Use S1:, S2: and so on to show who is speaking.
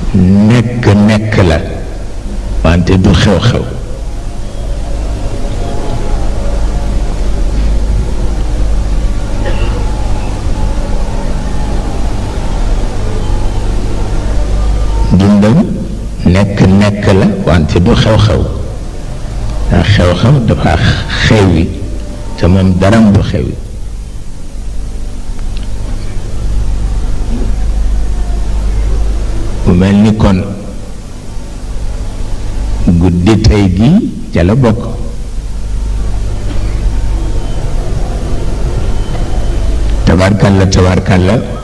S1: nekk nekk la wante du xew-xew dundam nekk nekk la wante du xew-xew ndax xew-xew dafa xewi te moom daram du xewi mu mel ni kon guddi tey gi ca la bokk tabarkalla tabarkalla